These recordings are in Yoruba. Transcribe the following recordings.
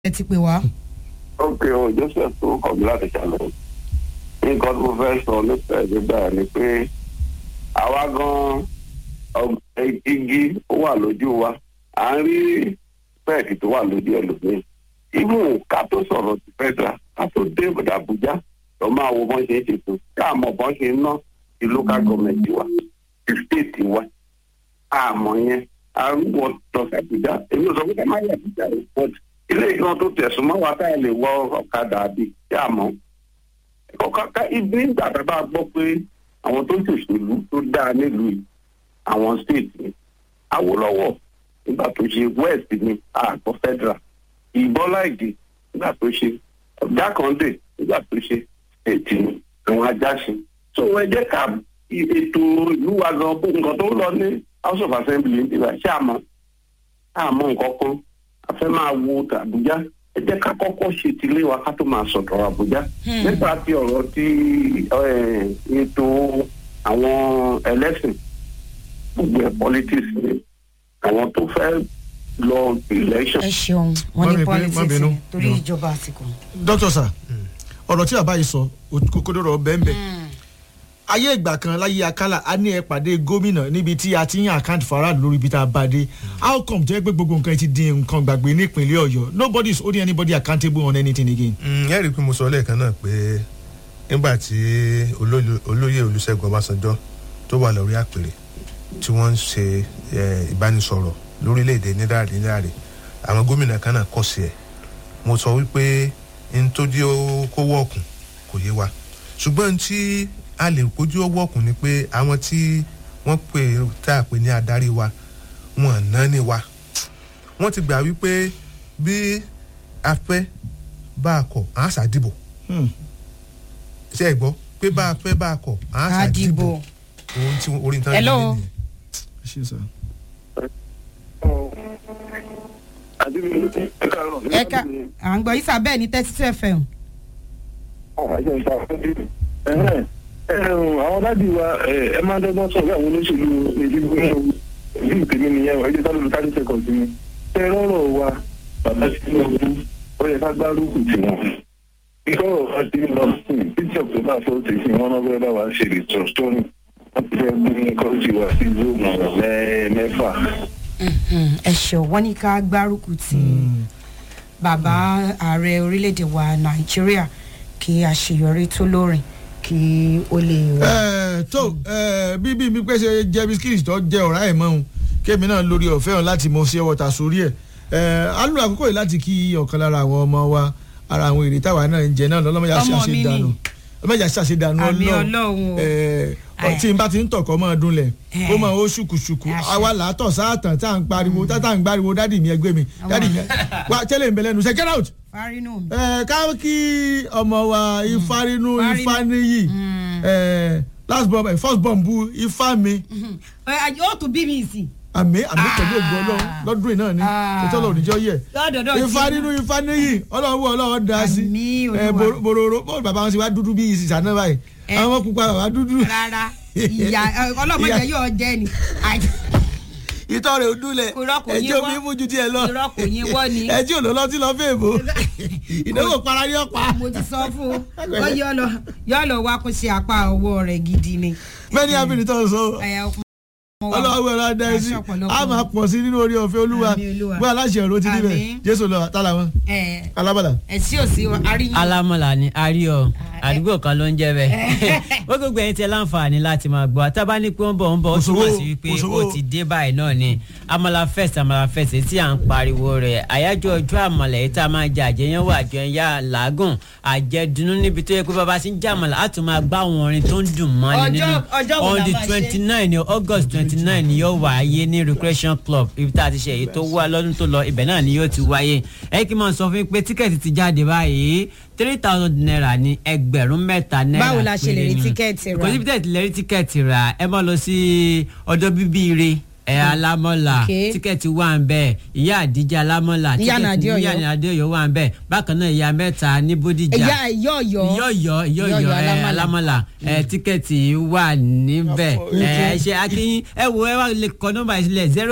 ẹ ti pè wá. ok o joseph tó kọ̀ mí láti ṣàlẹ̀ nǹkan tó fẹ́ sọ nípa ẹ̀ nígbà ni pé àwa gan ọgbẹ́ igi ó wà lójú wa à ń rí pẹ́ẹ̀kì tó wà lójú ẹlòmíì ibù ká tó sọ̀rọ̀ ti federal ká tó dé Àbújá lọ máa wo bọ́n ṣe ń ṣètò káàmọ̀ bọ́n ṣe ń ná ti local government wa ti state wa àmọ́ yẹn arúgbó lọ sí Àbújá èmi ò sọ pé ká má yẹ Àbújá rẹ̀ but ilé ìgbọ́n tó tẹ̀sùn mọ́ wa táyà lè wọ ọ̀kadà àbí kí àmọ́ ọ̀kadà ibi nígbà tá a bá gbọ́ pé àwọn tó ń ṣòṣèlú tó dáa nílùú yìí àwọn state ni Awólọ́wọ̀ nígbà tó ṣe west ni àgbọ̀ federal ìbọ́lá ìdè nígbà tó ṣe jákàndé nígbà tó ṣe ètì àwọn ajáṣin so ẹ jẹ́ ká ètò ìlú wa gan bó nǹkan tó ń lọ ní house of assembly nígbà ṣé àmọ́ àmọ́ nǹkan kan a fẹ́ máa wo tàbújá ẹ jẹ́ ká kọ́kọ́ ṣe tilé wa ká tó máa sọ̀tọ̀ àbújá nípa ti ọ̀rọ̀ ti ètò àwọn ẹlẹ́sìn gbogbo ẹ̀ politics ni àwọn tó fẹ́ lọ election. ẹ ṣeun wọn Má ní bínú, má politics bínú. ni torí ìjọba àsìkò. dókítà sà ọ̀rọ̀ tí bàbá yìí sọ kókódóró bẹ́ẹ̀nbẹ́ẹ̀ ayé ìgbà kan láyé akálà a ní ẹ pàdé gómìnà níbi tí a ti ń àkáǹtì faraàlú lórí ibi tá a bá dé how come jẹ́ pé gbogbo nǹkan ti di nǹkan gbàgbé nípìnlẹ̀ ọ̀yọ́ nobody is holding anybody accountable on anything again. ẹ rí i pé mo sọ lẹ́ẹ̀kan náà pé nígbà tí olóyè olóyè olùṣègùn ọbásanjọ́ tó wà lórí àpèrè tí wọ́n ń ṣe eh, ìbánisọ̀rọ̀ lórílẹ̀‐èdè níláàrí níláàrí àwọn gómìnà kan náà kọ̀ sí ẹ̀ mo sọ wípé n tó dé ó kó wọ́ọ̀kùn kò yé wa ṣùgbọ́n tí a lè kójú ó wọ́ọ̀kùn ni pé àwọn tí wọ́n pè tá a pè ní adarí wa wọn ná ní wa wọ́n ti gbà wípé bí a fẹ́ bá a kọ̀ à ń ṣàdìbò Hmm. ṣe é gbọ́ pé bá a fẹ́ bá a kọ̀ à ń ṣàdìbò àdìbò. ohun tí orí ń tán Hello. nìyẹn. ẹ ṣe sà. ẹ ká à ń gbọ́ yísà bẹ́ẹ̀ ní thirty two fm. àwọn dádì wa ẹ máa ń dọ́gbọ́n sọ̀rọ̀ àwọn olóṣèlú ìdíbò ìlú tèmi nìyẹn o ẹ jẹ́ sálọ́lù thirty seconds ni ẹ rọ́rọ̀ wa bàbá Tinubu ó yẹ ká gbárùkù tì wọ́n ikọ́ ọ̀rọ̀ ti ń lọ sí títí october forty sí wọn náà fẹ́ bá wa ṣe ètò story wọ́n ti fẹ́ gbé kọ́ọ̀tì wa sí zoom mẹ́fà. ẹ ṣeun wọn ní ká gbárùkù ti bàbá ààrẹ orílẹ̀-èdè wa nàìjíríà kí àṣeyọrí tó lórin kí ó lè wà. ẹ tó ẹ bíbí mi pé ṣe jẹ bisikíìtì tó jẹ ọ̀rá ẹ̀ mọ́ òun kémi náà lórí ọ̀fẹ́ hàn láti mọ sí ọwọ́ ta sórí ẹ̀ ẹ á lò àkókò yìí láti kí ọ̀kan lára àwọn ọmọ wa ara àwọn èrè táwa náà ń jẹ náà lọ́lọ́mọdé Ọmọ mi àṣàṣe ni. dànù ọlọ́mọdé àṣàṣe dànù Àmì Ọlọ́run o. ẹ Ẹ. tí n bá ti ń tọ̀kọ́ mọ́ ọdún lẹ̀ Ẹ. ó máa ó ṣùkùṣùkù Àṣẹ. àwa làátọ̀ sáàtàn tá à ń pariwo tá à ń gbariwo dádì mi ẹgbẹ́ mi dádì mi wa tẹ́lẹ̀ ń bẹ lẹ́nu ṣe get out fárínù mi. ẹ ká kí ọmọ wa ifárínú Fárínú. ifáníyì ẹ last born my first born bu ifá mi ẹ yóò tún bí mi sí. àmì àmì pẹ̀lú ògùn Ah. ọlọ́run lọ́dún yìí náà ni Ah. ètò ọlọ́run níjọ́ yẹ lọ́dọọdọ tí ifárínú ifáníyì ọlọ́run wọ ọlọ́run dá sí Àmì Olúwa. ẹ boro- bororo bọ́ọ̀lù bàbá wọn ti wá dúdú bí ìsìsà náà báyìí Ẹ. àwọn pupa bàbá dúdú rárá ìyá ọlọ́mọdé yóò jẹ́ ni. ìtọ́ rẹ̀ ò dúlẹ̀ Irọ́ kò yín ẹjọ́ wọ́. mi mú ju díẹ̀ lọ Irọ́ kò yín wọ́ ni. ẹjọ́ ò lọ lọ́tí lọ fẹ́ èbó ìdánwò para ní ọ̀pá mo ti sọ fún un ó yọ lọ yọ lọ wá kó ṣe apá ọwọ́ rẹ̀ gidi ni. mẹ́ni abiri tó ń sọ Ẹ, ọmọ wa- ọlọ́wọ́ ẹ̀rọ adá ẹ sí Aṣọ ọ̀pọ̀lọpọ̀. a máa pọ̀ sí nínú orí ọ̀fẹ́ olúwa Àmì Olúwa. gbọ́ aláṣẹ ọ̀rọ̀ ti níbẹ̀ Àmín. jésù lọ tálà wọn ẹ alábàdà. ẹ sí òsì àríyìn. alámọ̀lá ni àríọ̀ àdúgbò kan ló ń jẹ́ bẹ́ẹ̀ ó gbogbo ẹ̀yin tí ẹ láǹfààní láti máa gbọ́ àtàbá ní pé ó ń bọ̀ ó ń bọ̀ ó Kò sówó, túmọ̀ sí wípé kò sówó. ó ti dé báyìí náà ni amala fest amala fest tí à ń pariwo rẹ̀ àyájọ́ ọjọ́ àmàlà yìí tá a máa jẹ àjẹyàn wà àjẹyà làágùn àjẹdùnú níbi tó yẹ pé bàbá ti ń jẹ àmàlà á tún máa gbá àwọn orin tó ń dùn mọ́ni Ọjọ́- nínú ọjọ́ wo on la the máa ṣe? twenty nine ni august twenty nine ni yóò wáyé ní recreation club ibi tá a ti ṣe èyí tó wá lọ́dún tó lọ ibẹ̀ náà ni yóò ti wáyé ẹ kí n máa sọ fún yín pé tíkẹ́ẹ̀tì ti jáde báyìí three thousand naira ní ẹgbẹ̀rún mẹ́ta náírà Báwo la ṣe lè rí péré ni. tíkẹ́ẹ̀tì rà? kò síbi tẹ́ẹ̀tì lè rí tíkẹ́ẹ̀tì rà ẹ máa lọ sí ọ̀dọ̀ bíbí ire ẹ alámọ̀là Okay. tíkẹ́ẹ̀tì wà ń bẹ̀ ìyá àdíjà alámọ̀là Ní Ìyànà tíkẹ́ẹ̀tì Adéọ̀yọ́. ní Adéọ̀yọ́ wà ń bẹ̀ bákan náà ìyá mẹ́ta ní bódìjà ìyá ìyọ̀yọ̀ yọ̀yọ̀ yọ̀yọ̀ ẹ alámọ̀là ẹ tíkẹ́ẹ̀tì wà níbẹ̀ ẹ ṣe akínyìn ẹ wo ẹ wá lè kọ nọ́mbà yìí sílẹ̀ zero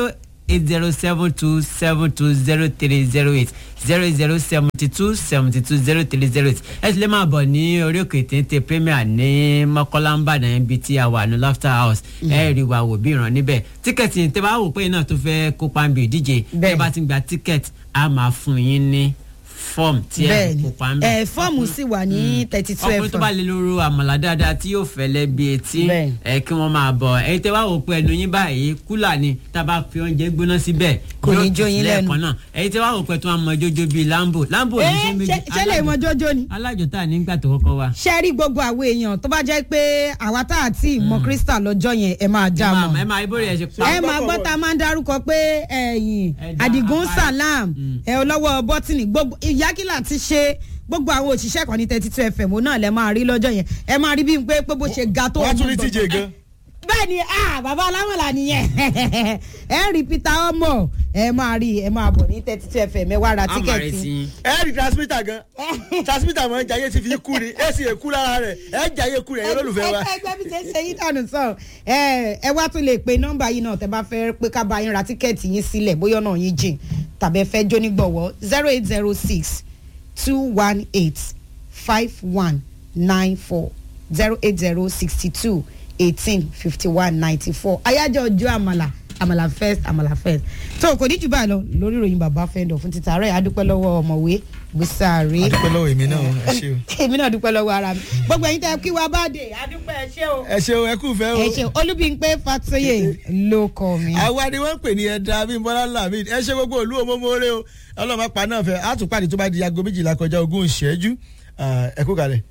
eight zero seven two seven two zero three zero eight zero zero seventy two seventy two zero three zero eight ẹ sì lè máa bọ̀ ní orí òkè téńté premier ní mọ́kànlá ń bàdàn ibi tí a wà ní laughter house ẹ rí wa wò bí ìran níbẹ̀ tíkẹ́ẹ̀tì tẹ́ bá wò pé náà tó fẹ́ kópa ń bí ìdíje Bẹ́ẹ̀. tẹ́ bá ti gba tíkẹ́ẹ̀tì a máa fún yín ní fọ́ọ̀mù tí ẹ bẹ́ẹ̀ni kópa ń bẹ̀ ẹ fọ́ọ̀mù sì wà ní thirty two ọkùnrin tó bá fm lè lóru àmàlà dáadáa tí yóò fẹ́lẹ́ bí etí Bẹ́ẹ̀. ẹ kí wọ́n máa bọ̀ ẹ̀yin tẹ́ wá wò pé ẹnu yín báyìí kúlà ni tá a bá fi oúnjẹ gbóná síbẹ̀ Kò ní yóò jó yín lẹ́ẹ̀kan lẹ́nu. náà ẹ̀yin tẹ́ wá wò pé tí wọ́n mọ jójó bíi lambo lambo ní ẹ ṣe méjì ṣe lè mọ jọjọ ni. alájò tá a nígbà tó kọ́kọ́ wá. ṣe rí gbogbo àwọn èèyàn tó bá jẹ́ pé àwa tá a ti mọ crystal lọ́jọ́ yẹn ẹ máa dá ẹ mọ̀ máa ẹ máa ibórí ẹ ṣe pa. ẹ máa gbọ́ tá a máa ń darúkọ pé ẹ̀yìn Ẹ̀dá adigun apá- salam Mm. ẹ ọlọ́wọ́ bọ́tìnì gbogbo ìyákìlá ti ṣe gbogbo àwọn òṣìṣẹ́ kan ní thirty two fm òun náà lẹ máa rí lọ́jọ́ yẹn ẹ máa rí bí n pé pé bó ṣe ga tó wọ́n á tún ní ọdún tíjẹ gbọ̀ngàn. gan. bẹ́ẹ̀ ni ah bàbá alámọ̀lá nìyẹn ẹ rí peter ọmọ ẹ máa rí ẹ máa bọ̀ ní thirty two fm ẹ wá ra àmàrè tíkẹ́ẹ̀tì sí i. ẹ rí transmitter gan transmitter mọ̀ ń jayé ti fi kú ni ẹ sì kú lára rẹ̀ ẹ jayé kú rẹ̀ ẹ lólùfẹ́ wa. ẹgbẹ́ ẹgbẹ́ bí ṣe ń ṣe yín dànù sọ ẹ ẹ wá tún lè pe nọ́mbà yìí náà tẹ bá fẹ́ pé ká bá yín ra tíkẹ́ẹ̀tì yín sílẹ̀ bóyá ọ̀nà yín jìn tàbí ẹ fẹ́ jónígbọ̀wọ́ zero eight zero six two one eight five one nine four zero eight zero sixty two eighteen fifty one ninety four ayájọ́ ọjọ́ àmàlà àmàlà first àmàlà first tó kò ní jù báyìí lọ lórí ìròyìn bàbá fẹ́ndọ̀ fún títà rẹ̀ adúpẹ́ lọ́wọ́ ọmọwé gbèsàárẹ̀ adúpẹ́ lọ́wọ́ èmi náà ẹ ṣe o. èmi náà dúpẹ́ lọ́wọ́ ara mi gbogbo ẹ̀yin tẹ́ kí wa bá dé adúpẹ́ ẹ ṣé o. ẹ ṣe o ẹ kú fẹ́ o. ẹ ṣe olúbíńpé fatoyè ló kọ mi. àwa ni wọ́n ń pè ní ẹ̀dá bímbọ́lá lamid ẹ ṣe gbogbo olú omomore o ọlọ́mọ pa náà fẹ́ àtúpàdé tó bá di aago méjìlá kọjá ogún ìṣẹ́jú Ah, ẹ kú kalẹ̀.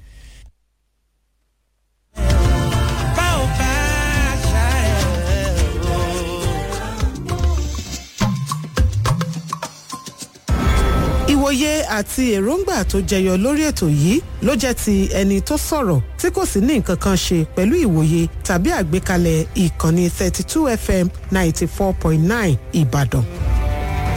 ìwòye àti èròǹgbà tó jẹyọ lórí ètò yìí ló jẹ́ ti ẹni tó sọ̀rọ̀ tí kò sì ní nǹkan kan ṣe pẹ̀lú ìwòye tàbí àgbékalẹ̀ ìkànnì 32 fm 94.9 ìbàdàn.